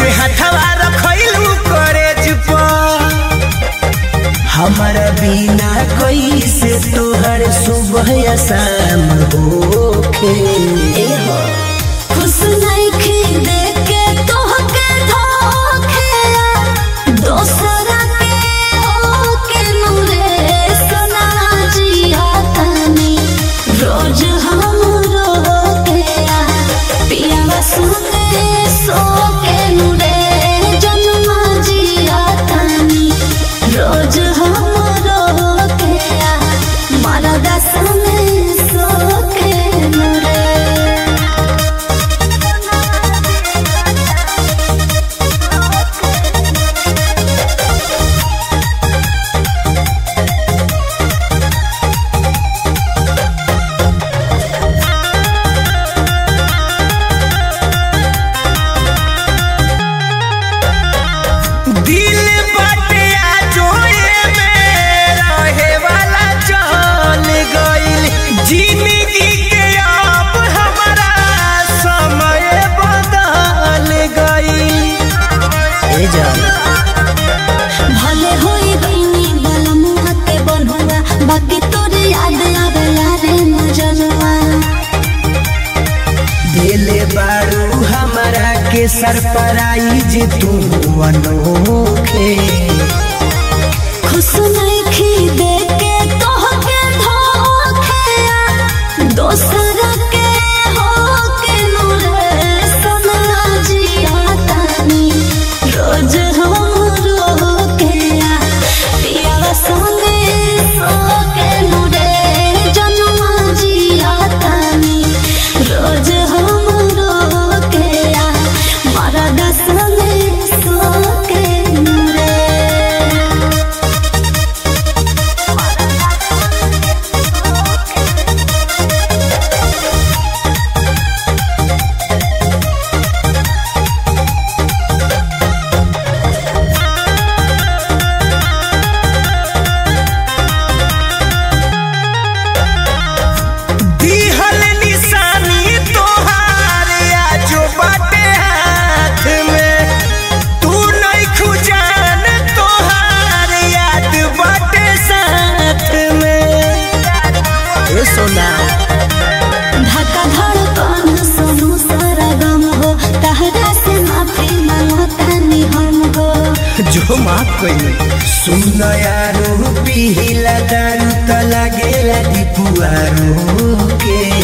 कैसे हथवा रखैलू करेज पर हमारा बिना कैसे तोहर सुबह या शाम होखे खुश नइखे देके तोहके धोखे दोसरा के होके नूरे सना जिया तनी रोज हम रोके पिया सुने सोके नूरे जन्मा जिया तनी रोज हम रोके मारा दसने सोके नूरे दिल बाटे आजोए में रहे वाला चल गइल जिंदगी के अब हमारा समय बदल गइल ए जान भले होई बइनी बलमुआ के बनहुआ बाकी तोरे याद आवेला रे मजनुआ दिले बारू हमारा के सरप्राइज तू अनोखे खुश नइखी देके तोहके धोखे दोसरा के होके नूरे सना जिया तानी रोज हम रोके पिया संगे सोके नूरे जनुआ जिया तानी रोज हम रोके मारा दसने सोके नूरे दिहल निशानी तोहार आजो बाटे हाथ में तू नहीं खुजान तोहार याद बाटे साथ में ए सोना धक्का धड़कन सुनू सारा गम हो तहरा से माफी मांगतानी हम हो जो माफ कइले सुन यारो पिहिला दारू त लागेला दिपुआरो के